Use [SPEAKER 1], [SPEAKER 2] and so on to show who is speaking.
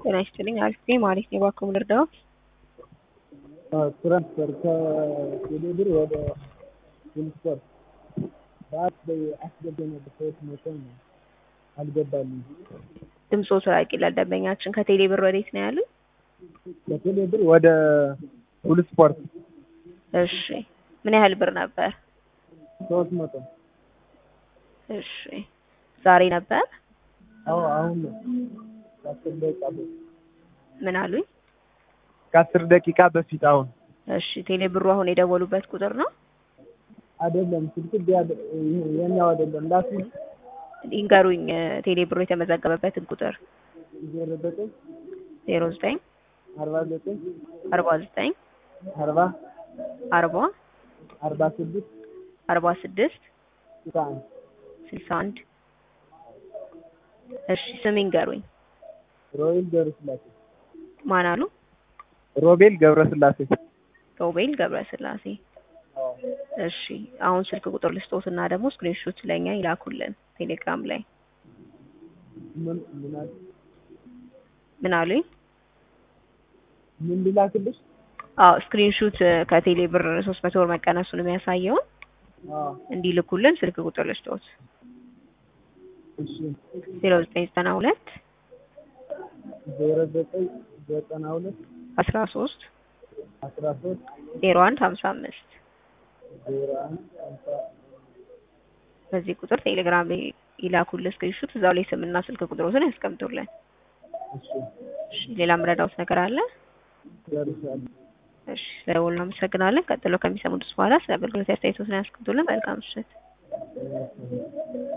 [SPEAKER 1] ጤና ይስጥልኝ። አሪፍ ነኝ ማለት ነው። እባክዎ ምን ልርዳዎ?
[SPEAKER 2] ትራንስፈር ከቴሌ ብር ወደ ዊልስፖርት ሰዓት አስገብቼ ነበር ሶስት መቶ ነው አልገባልኝም።
[SPEAKER 1] ድምፅዎ ራቅ ይላል ደንበኛችን። ከቴሌ ብር ወዴት ነው ያሉኝ?
[SPEAKER 2] ከቴሌ ብር ወደ ዊልስፖርት
[SPEAKER 1] እሺ ምን ያህል ብር ነበር?
[SPEAKER 2] ሶስት መቶ
[SPEAKER 1] እሺ ዛሬ ነበር?
[SPEAKER 2] አዎ አሁን ነው ከአስር ደቂቃ በፊት
[SPEAKER 1] ምን አሉኝ?
[SPEAKER 2] ከአስር ደቂቃ በፊት አሁን
[SPEAKER 1] እሺ ቴሌ ብሩ አሁን የደወሉበት ቁጥር ነው?
[SPEAKER 2] አይደለም ስልክ የኛው አይደለም ላሱ
[SPEAKER 1] ይንገሩኝ ቴሌ ብሩ የተመዘገበበትን ቁጥር
[SPEAKER 2] ዜሮ ዘጠኝ
[SPEAKER 1] ዜሮ ዘጠኝ
[SPEAKER 2] አርባ ዘጠኝ
[SPEAKER 1] አርባ ዘጠኝ
[SPEAKER 2] አርባ
[SPEAKER 1] አርባ
[SPEAKER 2] አርባ ስድስት
[SPEAKER 1] አርባ ስድስት
[SPEAKER 2] ስልሳ አንድ
[SPEAKER 1] ስልሳ አንድ እሺ ስም ይንገሩኝ።
[SPEAKER 2] ሮቤል ገብረስላሴ
[SPEAKER 1] ማን አሉ?
[SPEAKER 2] ሮቤል ገብረስላሴ
[SPEAKER 1] ሮቤል ገብረስላሴ። እሺ አሁን ስልክ ቁጥር ልስጦትና ደግሞ ስክሪንሾት ለኛ ይላኩልን ቴሌግራም ላይ።
[SPEAKER 2] ምን ምን አለ
[SPEAKER 1] ምን አሉኝ?
[SPEAKER 2] ምን ልላክልሽ?
[SPEAKER 1] አዎ ስክሪንሾት ከቴሌ ብር ሶስት መቶ ብር መቀነሱን የሚያሳየውን
[SPEAKER 2] አዎ
[SPEAKER 1] እንዲልኩልን ስልክ ቁጥር ልስጦት
[SPEAKER 2] እሺ
[SPEAKER 1] ዜሮ ዘጠኝ ዘጠና ሁለት
[SPEAKER 2] ዜሮ ዘጠኝ ዘጠና ሁለት
[SPEAKER 1] አስራ ሶስት
[SPEAKER 2] አስራ ሶስት
[SPEAKER 1] ዜሮ አንድ ሀምሳ አምስት
[SPEAKER 2] ዜሮ አንድ ሃምሳ
[SPEAKER 1] በዚህ ቁጥር ቴሌግራም ላይ ይላኩልን ስክሪንሾት እዛው ላይ ስምና ስልክ ቁጥሮትን ያስቀምጡልን።
[SPEAKER 2] እሺ
[SPEAKER 1] እሺ ሌላ ምረዳውት ነገር አለ?
[SPEAKER 2] ጨርሻለሁ።
[SPEAKER 1] እሺ ስለደወሉ እናመሰግናለን። ቀጥሎ ከሚሰሙት በኋላ ስለ አገልግሎት አስተያየቶትን ያስቀምጡልን። መልካም ምሽት።